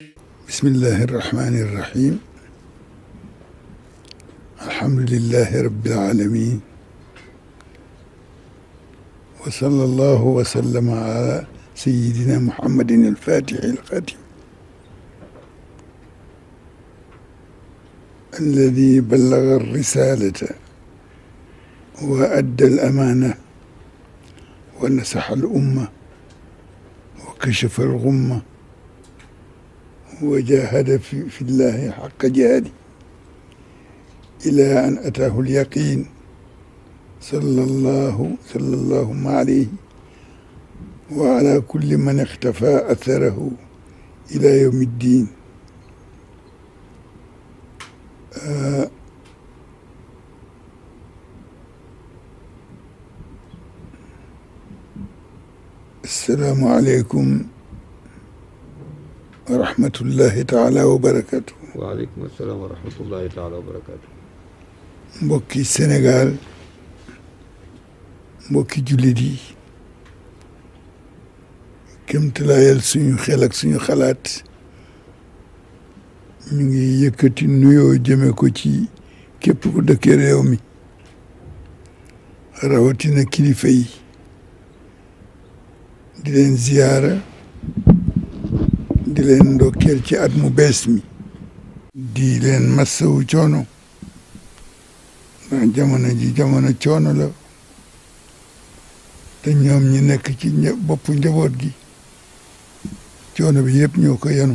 bismillahi irrahmani irrahim alhamdulilahi rabbil alamin wa sallallahu wa sallama ala sayidina muhammadin alfatixi alxatim alladi ballaga alrisalata wa adda alamana wa nasaxa alumma wa kashafa algumma wa jahada fi fi llahi xaqa jihaadi ila an ataahu alyaqin sallallahu sallallahu alayhi wa ala kulli man ixtafa atharahu ila yawmi ddin assalaamu aleykum wa rahmatullahi taala wa barakatu waaleykum salaam wa rahmatullahi taala wa barakatu mbokki Sénégal mbokki jullit yi kémtalaayal suñu xel ak suñu xalaat ñu ngi yëkkati nuyoo jëme ko ci képp ku dëkkee réew mi rawatina kilifa yi di leen ziyaara di leen ndokkeel ci at mu bees mi di leen massawu coono ndax jamono ji jamono coono la te ñoom ñi nekk ci boppu njaboot gi coono bi yëpp ñoo ko yenu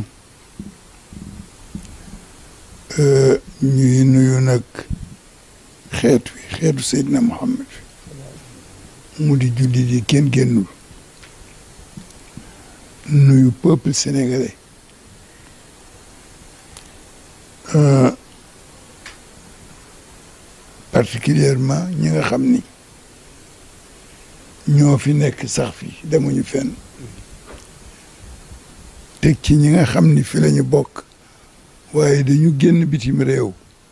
ñuy nuyu nag xeet wi xeetu Seydina Muhammad mu di julli di kenn génnul nuyu peuple sénégalais particulièrement ñi nga xam ni ñoo fi nekk sax fi demuñu fenn teg ci ñi nga xam ni fi lañu bokk waaye dañu génn bitim réew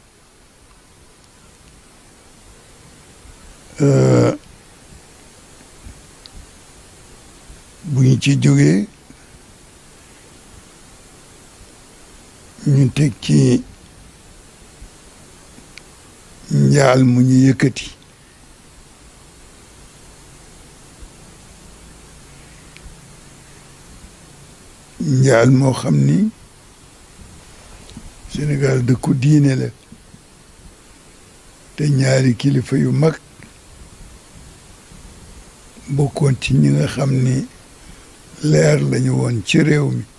bu ñu ci jógee ñu teg ci njaal mu ñu yëkkati njaal moo xam ni Sénégal dëkku diine la te ñaari kilifa yu mag bokkoon ci ñi nga xam ni leer lañu woon ci réew mi